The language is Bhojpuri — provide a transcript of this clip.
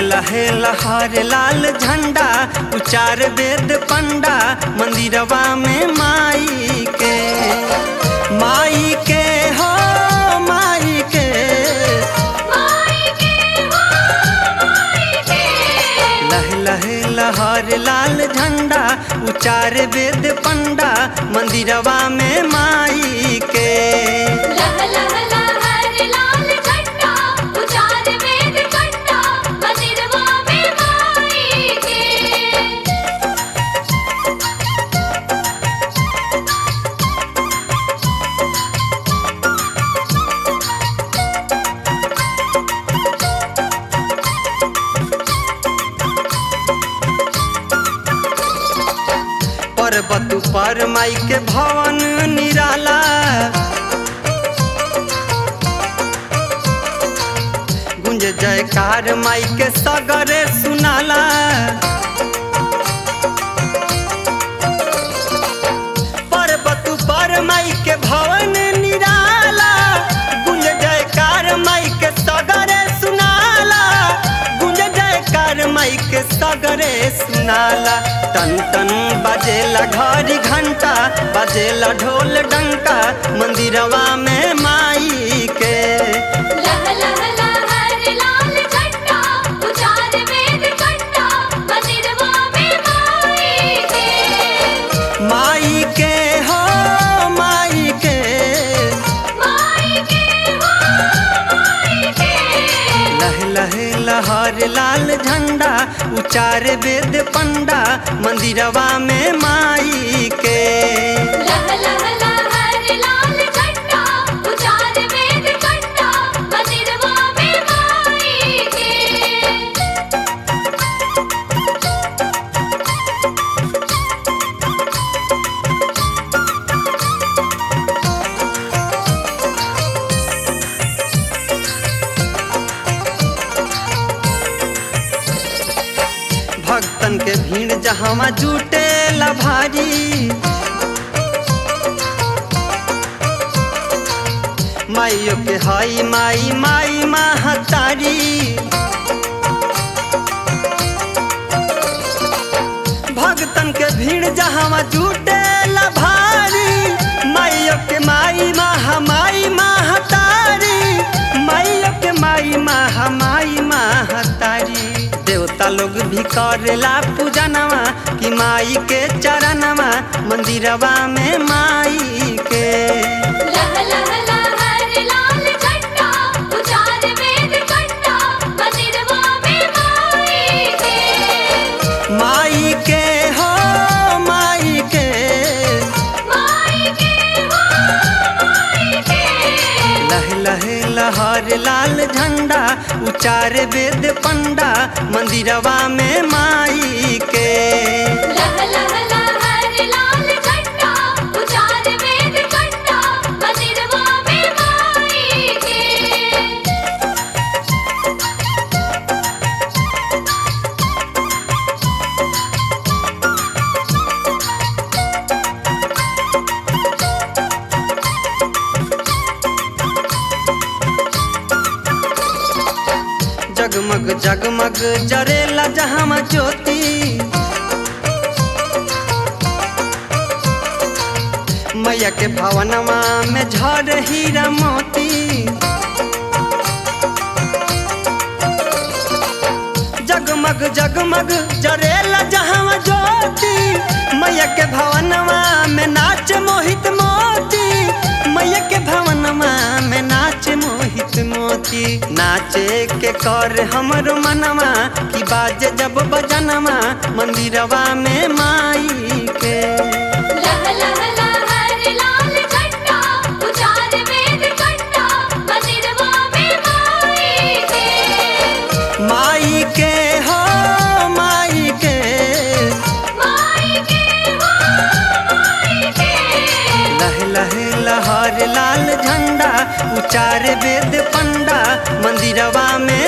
लहे लहर लाल झंडा उचार वेद पंडा मंदिरवा में माई के माई के हो माई के लहे लहे लहर लाल झंडा उचार वेद पंडा मंदिरवा में माई के लह लह लहर लाल झंडा उचार वेद कंडा मंदिरवा में माई के पर्वत पर माई के भवन निराला गुंज जयकार माई के सगरे सुनाला पर्वत पर माई के भवन निराला गुंज जयकार माई के सगरे सुनाला गुंज जयकार माई के सगरे सुनाला तन तन बजेला घड़ी घंटा बजेला ढोल डंका मंदिरवा में माई के लह लह लहर लाल झंडा उचार वेद कंडा मंदिरवा में माई के माई के हो माई के माई के हो माई के लहे लहे लहर लाल झंडा उचार वेद पंडा मंदिरवा में माई के लह लह लहर लाल झंडा उचार वेद कंडा मंदिरवा में माई के भक्तन के भीड़ जहाँ जुटे भारी माइयो के हाई माई माई महतारी भक्तन के भीड़ जहाँ जुटे भारी माइयो के माई महा माई महतारी माइयो के माई महा माई महतारी देवता लोग भी करेला पूजनवा कि माई के चरणवा मंदिरवा में माई के लह लह लहर लाल झंडा उचार वेद कंडा मंदिरवा में माई के माई के हो माई के माई के हो माई के लहे लहे लहर लाल झंडा उचार वेद पंडा मंदिरवा में माई के लह लह लहर लाल झंडा उचार वेद कंडा मंदिरवा में माई के जगमग जगमग जरेला जहाँ ज्योति मैया के भवनमा में झर हीरा मोती जगमग जगमग जरेला जहाँ ज्योति मैया के भवनमा में नाच मोहित मोती मैया के भवनमा में नाच मोहित मोती नाचे के कर हमरो मनवा कि बाजे जब बजनमा मंदिरवा में माई के लह लह लहर लाल झंडा उचार वेद कंडा मंदिरवा में माई के माई के हो माई के माई के हो माई के लहे लहे लहर लाल झंडा उचार वेद पंडा मंदिरवा में